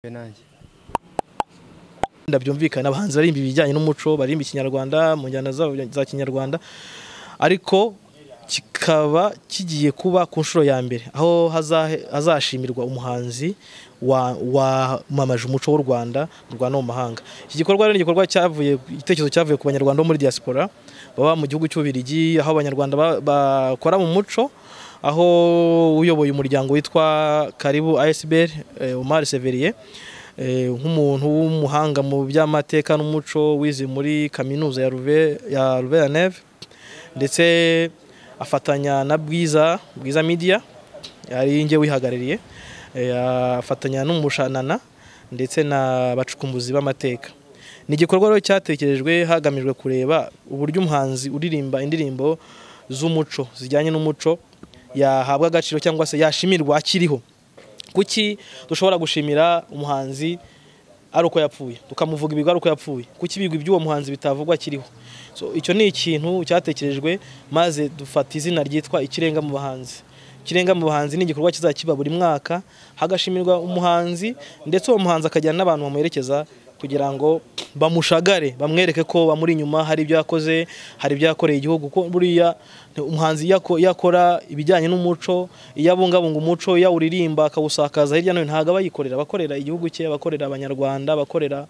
nanjye wenda byumvikana abahanzi barimba ibijyanye n'umuco barimba ikinyarwanda mu njyana zabo za kinyarwanda ariko kikaba kigiye kuba ku nshuro ya mbere aho hazahe- hazashimirwa umuhanzi wa- wamamaje umuco w'u rwanda mu rwanda no mu mahanga iki gikorwa rero ni igikorwa cyavuye igitekerezo cyavuye ku banyarwanda bo muri diaspora baba mu gihugu cy'ububirigi aho abanyarwanda ba- bakora mu muco aho uyoboye umuryango witwa karibu asbr eh, omar severier eh, nk'umuntu w'umuhanga mu by'amateka n'umuco wize muri kaminuza ya Louvain- ya Louvain-la-Neuve ndetse afatanya na Bwiza Bwiza Media ari njye wihagarariye eh, afatanya n'umushanana ndetse na bacukumbuzi b'amateka ni igikorwa rero cyatekerejwe hagamijwe kureba uburyo umuhanzi uririmba indirimbo z'umuco zijyanye n'umuco yahabwa agaciro cyangwa se yashimirwa akiriho kuki dushobora gushimira umuhanzi ari uko yapfuye tukamuvuga ibigwi ari uko yapfuye kuki ibigwi by'uwo muhanzi bitavugwa akiriho so icyo ni ikintu cyatekerejwe maze dufata izina ryitwa ikirenga mu bahanzi ikirenga mu bahanzi ni igikorwa kizakiba buri mwaka hagashimirwa umuhanzi ndetse uwo muhanzi akajyana n'abantu bamuherekeza kugira ngo bamushagare bamwereke ko bamuri inyuma hari ibyo yakoze hari ibyo yakoreye igihugu ko buriya umuhanzi iyo ako- iyo akora ibijyanye n'umuco iyo abungabunga umuco iyo awuririmba akawusakaza hirya no hino ntabwo aba yikorera abakorera igihugu cye abakorera abanyarwanda abakorera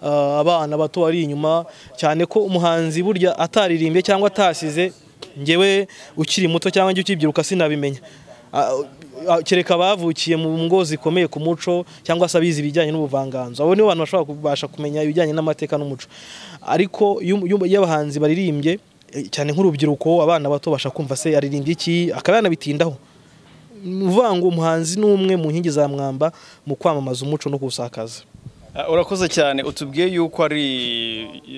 ah, abana bato bari inyuma cyane ko umuhanzi burya ataririmbye cyangwa atasize ngewe ukiri muto cyangwa njye ukibyiruka sinabimenya Ah, Ah, kereka abavukiye mu ngo zikomeye ku muco cyangwa se abizi ibijyanye n'ubuvanganzo abo nibo bantu bashobora kubasha kumenya ibijyanye n'amateka n'umuco ariko iyo iyo- iyo abahanzi baririmbye eh, cyane nk'urubyiruko abana bato basha kumva se aririmbye iki akaba yanabitindaho ni ukuvuga ngo umuhanzi ni umwe mu nkingi za mwamba mu kwamamaza umuco no kuwusakaza Ah, urakoze cyane utubwiye yuko ari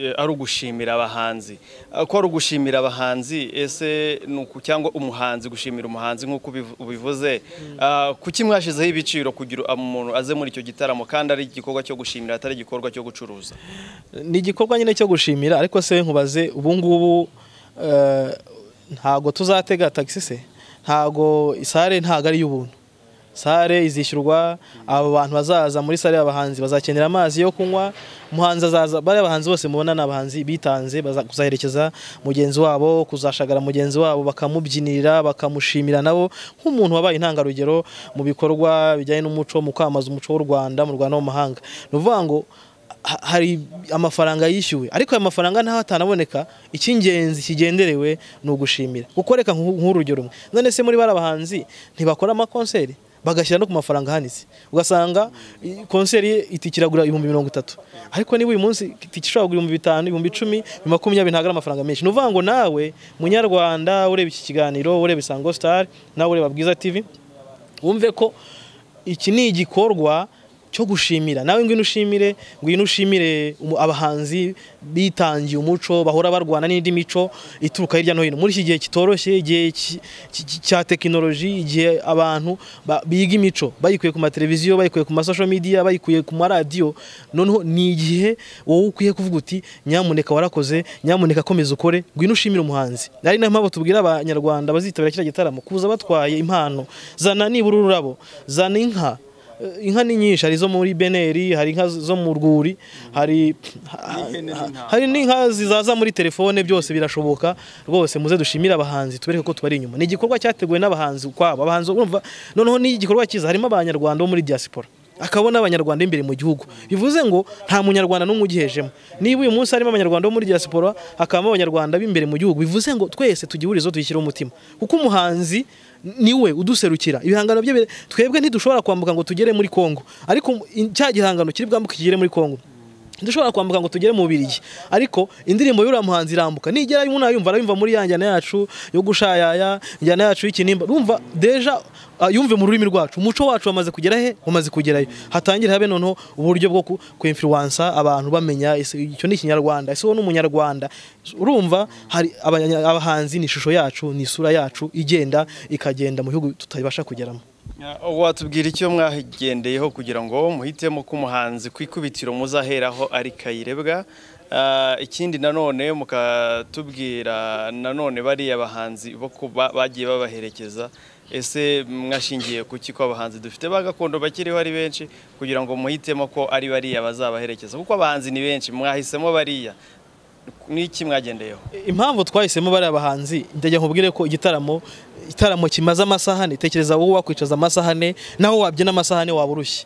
eh, ari ugushimira abahanzi Ah, ko ari ugushimira abahanzi ese ni uku cyangwa umuhanzi gushimira umuhanzi nk'uko ubivu- ubivuze Ah, kuki mwashyizeho ibiciro kugira umuntu aze muri icyo gitaramo kandi ari igikorwa cyo gushimira atari igikorwa cyo gucuruza ni igikorwa nyine cyo gushimira ariko se nkubaze ubu ngubu eh, ntago tuzatega tagisi se ntago isare ntago ari iy'ubuntu sare izishyurwa abo bantu bazaza muri sare y'abahanzi bazakenera amazi yo kunywa umuhanzi azaza bariya abahanzi bose mubona ni abahanzi bitanze baza kuzaherekeza mugenzi wabo kuzashagara mugenzi wabo bakamubyinirira bakamushimira nabo nk'umuntu wabaye intangarugero mu bikorwa bijyanye n'umuco mu kwamamaza umuco w'u Rwanda mu Rwanda no mu mahanga ni ukuvuga ngo ha- hari amafaranga yishyuwe ariko ayo mafaranga ntaho atanaboneka icy'ingenzi kigenderewe ni ugushimira gukoreka nk'urugero rumwe none se muri bari abahanzi ntibakora amakonseri bagashyira no ku mafaranga ahanitse ugasanga i- konseri ye itike iragura ibihumbi mirongo itatu ariko niba uyu munsi itike ishobora kugura ibihumbi bitanu ibihumbi icumi ibihumbi makumyabiri ntabwo ari amafaranga menshi ni ukuvuga ngo nawe munyarwanda ureba iki kiganiro ureba isango sitari nawe ureba bwiza tivi wumve ko iki ni igikorwa cyo gushimira nawe ngwino ushimire ngwino ushimire umu- abahanzi bitangiye umuco bahora barwana n'indi mico ituruka hirya no hino muri iki gihe kitoroshye igihe ki- ki- ki- cya tekinoloji igihe abantu ba- biga imico bayikuye ku mateleviziyo bayikuye ku masosho media bayikuye ku maradiyo noneho ni igihe wowe ukwiye kuvuga uti nyamuneka warakoze nyamuneka komeza ukore ngwino ushimire umuhanzi ari nayo mpamvu tubwira abanyarwanda bazitabira kiriya gitaramo kuza batwaye impano zana nibura ururabo zana inka Eh, inka ni nyinshi hari izo muri beneri hari inka zo mu rwuri hari hari n'inka zizaza muri telefone byose birashoboka rwose muze dushimire abahanzi tubereke ko tubari inyuma ni igikorwa cyateguwe n'abahanzi kwabo abahanzi urumva noneho ni igikorwa cyiza harimo abanyarwanda bo muri diaspora akaba n'abanyarwanda b'imbere mu gihugu bivuze ngo nta munyarwanda n'umwe ugihejemo niba uyu munsi harimo abanyarwanda bo muri diaspora hakabamo abanyarwanda b'imbere mu gihugu bivuze ngo twese tugihurizo tuyishyireho umutima kuko umuhanzi niwe uduserukira ibihangano bye bire- twebwe ntidushobora kwambuka ngo tugere muri Kongo ariko in- cya gihangano kiri bwambuke kigere muri Kongo dushobora kwambuka ngo tugere mu Bubiligi ariko indirimbo y'uriya muhanzi irambuka nigera umuntu ayumva arayumva muri ya njyana yacu yo gushayaya njyana yacu y'ikinimba urumva deja ah, yumve mu rurimi rwacu umuco wacu wamaze kugera he wamaze kugerayo hatangire habe noneho uburyo bwo ku- kwinfluensa abantu bamenya ese icyo ni ikinyarwanda ese uwo ni umunyarwanda urumva hari abanya- abahanzi ni ishusho yacu ni isura yacu igenda ikagenda mu bihugu tutabasha kugeramo Ah, watubwira icyo mwagendeyeho kugira ngo muhitemo ko umuhanzi ku ikubitiro muzaheraho ari kayirebwa Ah, ikindi nanone mukatubwira nanone bariya bahanzi bo kuba bagiye babaherekeza ese mwashingiye ku ki ko abahanzi dufite ba gakondo bakiriho ari benshi kugira ngo muhitemo ko ari bariya bazabaherekeza kuko abahanzi ni benshi mwahisemo bariya n'iki mwagendeyeho impamvu twahisemo bariya bahanzi ndajya nkubwire ko igitaramo igitaramo kimaze amasaha ane tekereza wowe wakwicaza amasaha ane naho wabyina amasaha ane waba urushye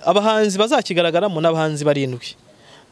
abahanzi bazakigaragaramo n'abahanzi barindwi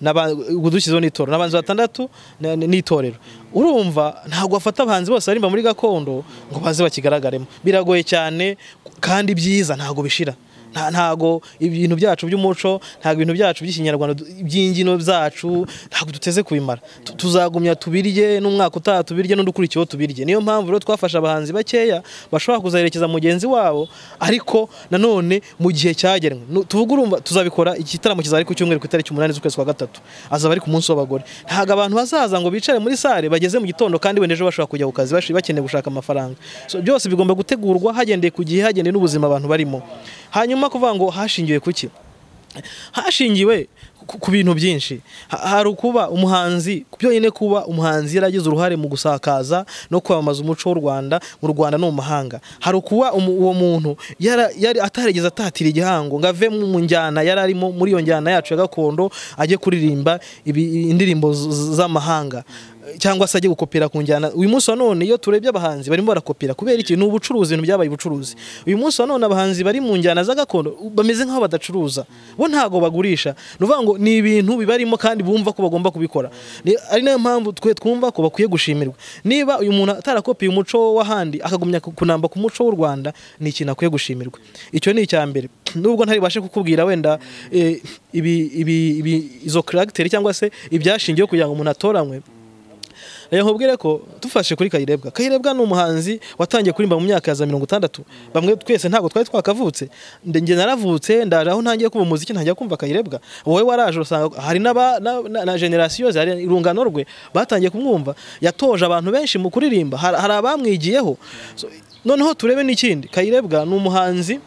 udushyizeho n'itorero n'abanzi batandatu na- na- n'itorero urumva ntabwo bafata abahanzi bose barimba muri gakondo ngo baze bakigaragaremo biragoye cyane kandi byiza ntabwo bishira Nta- ntabwo ibintu byacu by'umuco ntabwo ibintu byacu by'ikinyarwanda du- by'imbyino zacu ntabwo duteze kubimara Tu- tuzagumya tubirye n'umwaka utaha tubirye n'udukurikiyeho tubirye niyo mpamvu rero twafashe abahanzi bakeya bashobora kuzaherekeza mugenzi wabo ariko nanone mu gihe cyagenwe Nu- tuvuge urumva tuzabikora igitaramo kizaba ari ku cyumweru ku itariki umunani z'ukwezi kwa gatatu azaba ari ku munsi w'abagore ntabwo abantu bazaza ngo bicare muri sale bageze mu gitondo kandi wenda ejo bashobora kujya ku kazi bashi- bakeneye gushaka amafaranga so, byose bigomba gutegurwa hagendeye ku gihe hagendeye n'ubuzima abantu barimo hanyuma kuvuga ngo hashingiwe ku ki hashingiwe ku- ku bintu byinshi Ha- hari ukuba umuhanzi byonyine kuba umuhanzi yaragize uruhare mu gusakaza no kwamamaza umuco w'u Rwanda mu Rwanda no mu mahanga hari ukuba umu- uwo muntu yara- yari atarigeze atatira igihango ngo ave mu mu njyana yari arimo muri iyo njyana yacu ya gakondo ajye kuririmba ibi- indirimbo z- z- z'amahanga cyangwa se ajye gukopera ku njyana uyu munsi wa none iyo turebye abahanzi barimo barakopera kubera iki ni ubucuruzi ibintu byabaye ubucuruzi uyu munsi wa none abahanzi bari mu njyana za gakondo bameze nk'aho badacuruza bo ntabwo bagurisha ni ukuvuga ngo ni ibintu bibarimo kandi bumva ko bagomba kubikora Ni- ari nayo mpamvu twe twumva ko bakwiye gushimirwa niba uyu muntu atarakopiye umuco w'ahandi akagumya ku- kunamba ku muco w'u Rwanda ni ikintu akwiye gushimirwa icyo ni icya mbere nubwo ntari bubashe kukubwira wenda eh, ibi- ibi- ibi- izo karagiteri cyangwa se ibyashingiyeho kugira ngo umuntu atoranywe reka nkubwire ko dufashe kuri kayirebwa kayirebwa ni umuhanzi watangiye kuririmba mu myaka ya za mirongo itandatu bamwe twese ntabwo twari twakavutse Nde- njye naravutse ndaje aho ntangiye kumva umuziki ntangiye kumva kayirebwa wowe waraje urasanga hari n'aba- na, na, na generasiyo ze hari urungano rwe batangiye kumwumva yatoje abantu benshi mu kuririmba hari, hari abamwigiyeho so, noneho turebe n'ikindi kayirebwa ni umuhanzi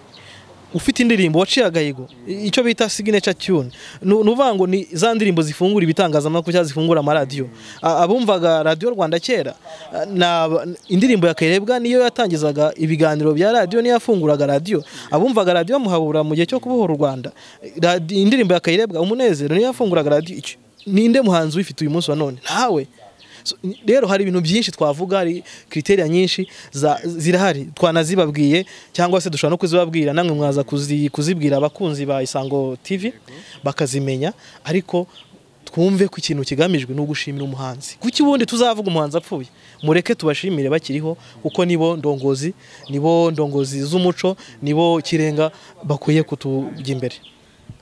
ufite indirimbo waciye agahigo i- icyo bita signature tune ni ukuvuga ngo ni za ndirimbo zifungura ibitangazamakuru cyangwa zifungura amaradiyo A- abumvaga radiyo rwanda kera a, ni aba- indirimbo ya kayirebwa niyo yatangizaga ibiganiro bya radiyo niyo yafunguraga radiyo abumvaga radiyo muhabura mu gihe cyo kubohora u rwanda Radi- indirimbo ya kayirebwa umunezero niyo yafunguraga radiyo Iki- ninde muhanzi uyifite uyu munsi wa none ntawe So, n- rero hari ibintu byinshi twavuga hari kriteria nyinshi za- zirahari twanazibabwiye cyangwa se dushobora no kuzibabwira namwe mwaza kuzi- kuzibwira abakunzi ba Isango TV bakazimenya ariko twumve ko ikintu kigamijwe ni ugushimira umuhanzi kuki ubundi tuzavuga umuhanzi apfuye mureke tubashimire bakiriho kuko nibo ndongozi nibo ndongozi z'umuco nibo kirenga bakwiye kutujya imbere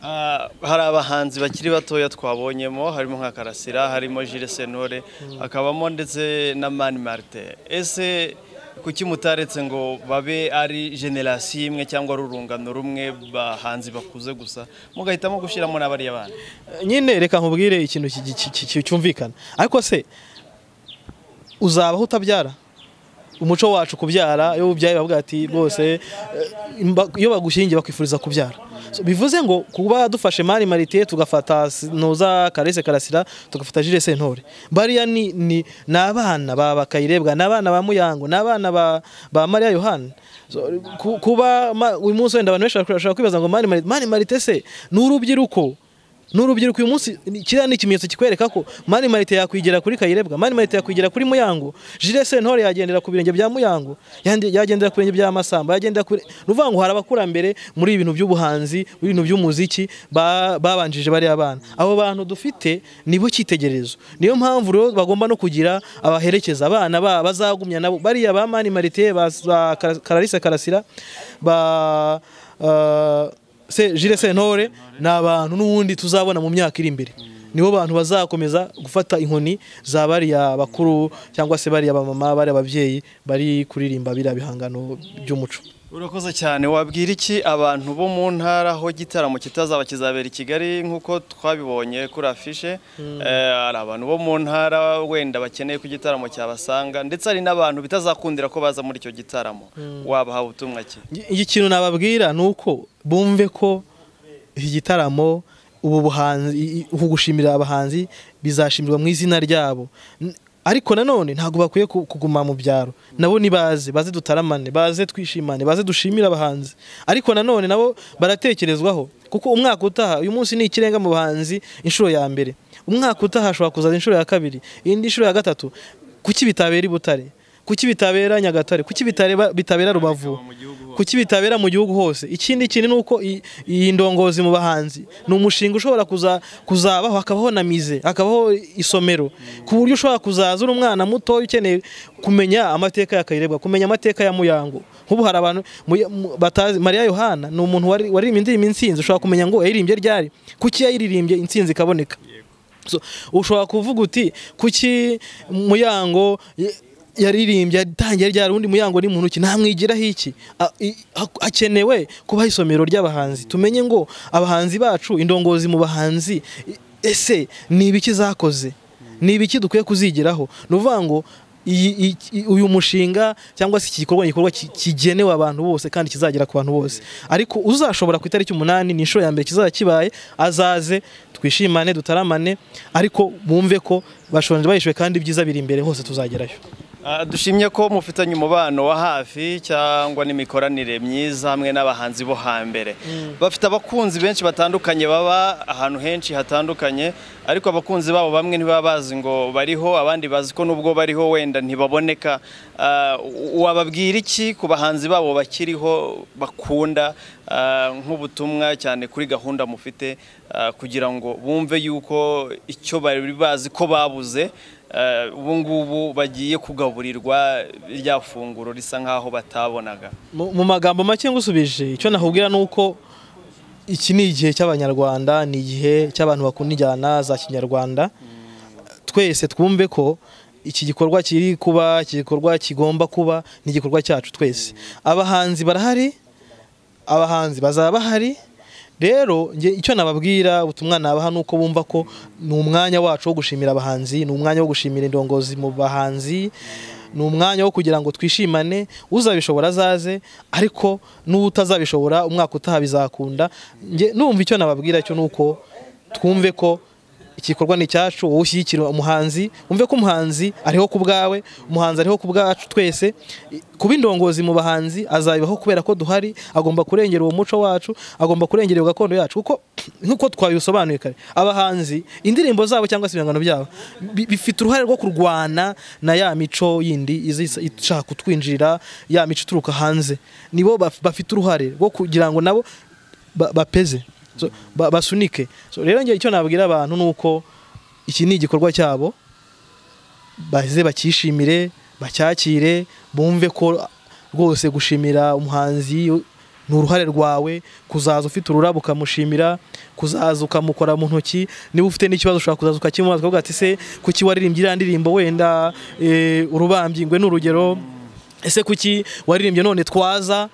Ah, hari abahanzi bakiri batoya twabonyemo harimo nka karasira harimo Jules Sentore hakabamo ndetse na Mani Martin ese kuki mutaretse ngo babe ari generasiyo imwe cyangwa ari urungano rumwe bahanzi bakuze gusa mugahitamo gushyiramo n'abariya bana nyine reka nkubwire ikintu ki- ki- ki- ki- cyumvikana ariko se uzabaho utabyara umuco wacu kubyara iyo ubyaye bavuga ati rwose eh, imba- iyo bagushyingiye bakwifuriza kubyara So, bivuze ngo kuba dufashe mari marite tugafata noza karese karasira tugafata jire sentore bariya ni ni ni abana ba bakayirebwa ni abana ba muyango ni abana ba ba mariya yohani So, ku- kuba ma- uyu munsi wenda abantu benshi bashobora kwibaza ngo mari marite mari marite se ni urubyiruko ni urubyiruko uyu munsi ni- kiriya ni ikimenyetso kikwereka ko mani marite yakwigira kuri kayirebwa mani marite yakwigira kuri muyango jire sentore yagendera ku birenge bya muyango yandi- yagendera ku birenge bya masamba yagendera kuri ni ukuvuga ngo hari abakurambere muri ibintu by'ubuhanzi muri ibintu by'umuziki ba- babanjije bariya bana abo bantu dufite nibo cyitegererezo niyo mpamvu rero bagomba no kugira abaherekeza abana ba- bazagumya nabo bariya ba mani marite ba za Kara- kararisa karasira ba ah, se jire sentore ni abantu n'ubundi tuzabona mu myaka iri imbere nibo bantu bazakomeza gufata inkoni za bariya bakuru cyangwa se bariya bamama bariya ababyeyi bari kuririmba biriya bihangano by'umuco urakoze cyane wabwira iki abantu bo mu ntara aho igitaramo kitazaba kizabera i kigali nk'uko twabibonye kuri afishe Eh, hari abantu bo mu ntara wenda bakeneye ko igitaramo cyabasanga ndetse hari n'abantu bitazakundira ko baza muri icyo gitaramo wabaha ubutumwa ki iki kintu nababwira ni uko bumve ko iki gitaramo ubu buhanzi uku gushimira abahanzi bizashimirwa mu izina ryabo N- ariko nanone ntabwo bakwiye ku- kuguma mu byaro nabo nibaze baze dutaramane baze twishimane baze dushimire abahanzi ariko nanone nabo baratekerezwaho kuko umwaka utaha uyu munsi ni ikirenga mu bahanzi inshuro ya mbere umwaka utaha hashobora kuzaza inshuro ya kabiri indi nshuro ya gatatu kuki bitabera i butare kuki bitabera nyagatare kuki bitareba- bitabera rubavu kuki bitabera mu gihugu hose ikindi kintu ni uko i- iyi ndongozi mu bahanzi ni umushinga ushobora kuza- kuzabaho hakabaho na mize hakabaho isomero ku buryo ushobora kuzaza uri umwana mutoya ukeneye kumenya amateka ya kayirebwa kumenya amateka ya muyango nk'ubu hari abantu mu- mu- batazi mariya yohana ni umuntu wari- waririmbye indirimbo insinzi ushobora kumenya ngo yayirimbye ryari kuki yayiririmbye insinzi ikaboneka So, ushobora kuvuga uti kuki muyango y- yaririmbye atangiye ryari undi muyango ni muntu ki ntamwigiraho iki A- i- ha- hakenewe kubaho isomero ry'abahanzi tumenye ngo abahanzi bacu indongozi mu bahanzi i- ese ni ibiki zakoze ni ibiki dukwiye kuzigiraho ni ukuvuga ngo iyi- iyi- iyi- uyu mushinga cyangwa se iki gikorwa ni igikorwa ki- kigenewe abantu bose kandi kizagera ku bantu bose ariko uzashobora ku itariki umunani ni inshuro ya mbere kizaba kibaye azaze twishimane dutaramane ariko bumve ko bashonje bahishiwe kandi ibyiza biri imbere hose tuzagerayo Ah, dushimye ko mufitanye umubano wa hafi cyangwa n'imikoranire myiza hamwe n'abahanzi bo hambere bafite abakunzi benshi batandukanye baba ahantu henshi hatandukanye ariko abakunzi babo bamwe ntibaba bazi ngo bariho abandi bazi ko nubwo bariho wenda ntibaboneka Ah, u- wababwira iki ku bahanzi babo bakiriho bakunda ah, nk'ubutumwa cyane kuri gahunda mufite ah, kugira ngo bumve yuko icyo bari bazi ko babuze Eh, ubu ngubu bagiye kugaburirwa rya funguro risa nk'aho batabonaga mu mu magambo make ngusubije icyo nakubwira ni uko iki ni igihe cy'abanyarwanda ni igihe cy'abantu bakunda injyana za kinyarwanda twese twumve ko iki gikorwa kiri kuba iki gikorwa kigomba kuba ni igikorwa cyacu twese abahanzi barahari abahanzi bazaba bahari rero njye icyo nababwira ubutumwa nabaha ni uko bumva ko ni umwanya wacu wo gushimira abahanzi ni umwanya wo gushimira indongozi mu bahanzi ni umwanya wo kugira ngo twishimane uzabishobora azaze ariko n'utazabishobora umwaka utaha bizakunda njye numva icyo nababwira cyo ni uko twumve ko igikorwa ni icyacu wowe ushyigikira umuhanzi wumve ko umuhanzi ariho ku bwawe umuhanzi ariho ku bwacu twese I- kuba indongozi mu bahanzi azabibaho kubera ko duhari agomba kurengera uwo muco wacu agomba kurengera iyo gakondo yacu kuko nk'uko twabisobanuye kare abahanzi indirimbo zabo cyangwa se ibihangano byabo bi- bifite uruhare rwo kurwana na ya mico yindi iza isa- ishaka kutwinjirira ya mico ituruka hanze nibo baf- bafite uruhare rwo kugira ngo nabo ba- bapeze So, ba- basunike So, rero njye icyo nabwira abantu ni uko iki ni igikorwa cyabo baze bakishimire bacyakire bumve ko rwose gushimira umuhanzi ni uruhare rwawe kuzaza ufite ururabo ukamushimira kuzaza ukamukora mu ntoki niba ufite n'ikibazo ushobora kuzaza ukakimubaza ukavuga ati se kuki waririmbye iriya ndirimbo wenda eh, urubambyi ngwe ni urugero ese kuki waririmbye none twaza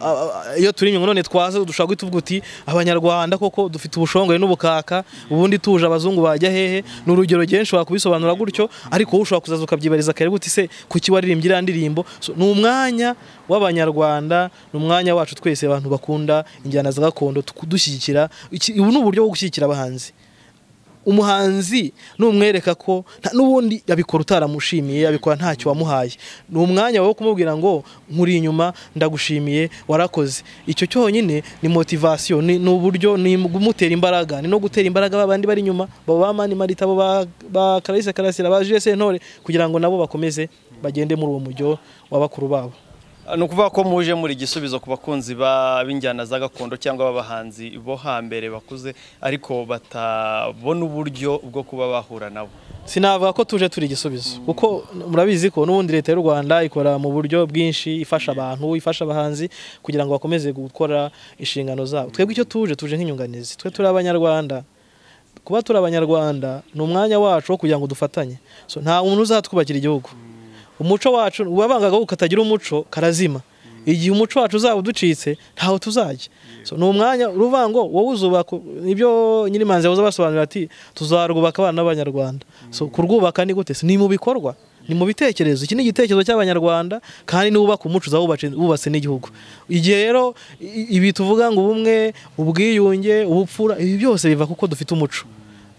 A- a- iyo turirimye ngo none twaza dushobora guhita uvuga uti abanyarwanda koko dufite ubushongore n'ubukaka ubundi tuje abazungu bajya hehe ni urugero genshi ushobora kubisobanura gutyo ariko wowe ushobora kuzaza ukabyibariza kare guti se kuki waririmbye iriya ndirimbo So, ni umwanya w'abanyarwanda ni umwanya wacu twese abantu bakunda injyana za gakondo tuku- dushyigikira Iki- ubu ni uburyo bwo gushyigikira abahanzi umuhanzi numwereka ko nta- n'ubundi yabikora utaramushimiye yabikora ntacyo wamuhaye ni umwanya wawe wo kumubwira ngo nkuri inyuma ndagushimiye warakoze icyo cyonyine ni motivasiyo ni ni uburyo ni kumutera imbaraga ni no gutera imbaraga babandi bari inyuma baba ba mani marita bo ba- ba karayise karasira ba jese ntore kugira ngo nabo bakomeze bagende muri uwo mujyo wa bakuru babo ni ukuvuga ko muje muri igisubizo ku bakunzi ba- b'injyana za gakondo cyangwa b'abahanzi bo hambere bakuze ariko batabona uburyo bwo kuba bahura nabo sinavuga ko tuje turi igisubizo kuko murabizi ko n'ubundi leta y'u rwanda ikora mu buryo bwinshi ifasha abantu ifasha abahanzi kugira ngo bakomeze gukora inshingano zabo twebwe icyo tuje tuje nk'inyunganizi twe turi abanyarwanda kuba turi abanyarwanda ni umwanya wacu wo kugira ngo dufatanye So, nta muntu uzatwubakira igihugu umuco wacu wabangaga ko katagira umuco karazima igihe umuco wacu uzaba uducitse ntaho tuzajya so, ni umwanya uruvuga ngo wowe uzubaka ibyo nyirimanzi yahoze abasobanurira ati tuzarwubaka abana b'abanyarwanda so, kurwubaka ni gute Se ni mu bikorwa ni mu bitekerezo iki ni igitekerezo cy'abanyarwanda kandi niwubaka umuco uzaba wubatse- wubatse n'igihugu igihe rero i- ibi tuvuga ngo ubumwe ubwiyunge ubupfura ibi byose biva kuko dufite umuco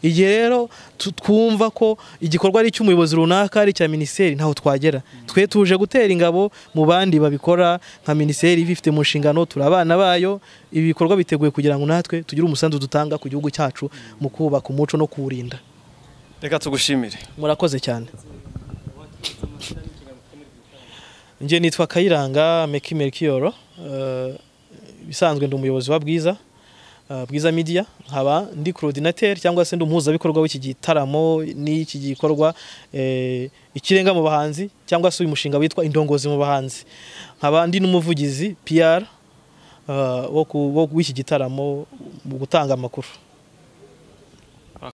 igihe rero tu- twumva ko igikorwa ari icy'umuyobozi runaka ari icya minisiteri ntaho twagera twe tuje gutera ingabo mu bandi babikora nka minisiteri ibifite mu nshingano turi abana bayo ibi bikorwa biteguye kugira ngo natwe tugire umusanzu dutanga ku gihugu cyacu mu kubaka umuco no kuwurinda reka tugushimire murakoze cyane njye nitwa kayiranga meki merikiyoro ibisanzwe ndi umuyobozi wa bwiza eh, bwiza media nkaba ndi coordinateur cyangwa se ndi umuhuzabikorwa w'iki gitaramo n'iki gikorwa eh, ikirenga mu bahanzi cyangwa se uyu mushinga witwa indongozi mu bahanzi nkaba ndi n'umuvugizi PR eh, wo ku- wo- w'iki gitaramo mu gutanga amakuru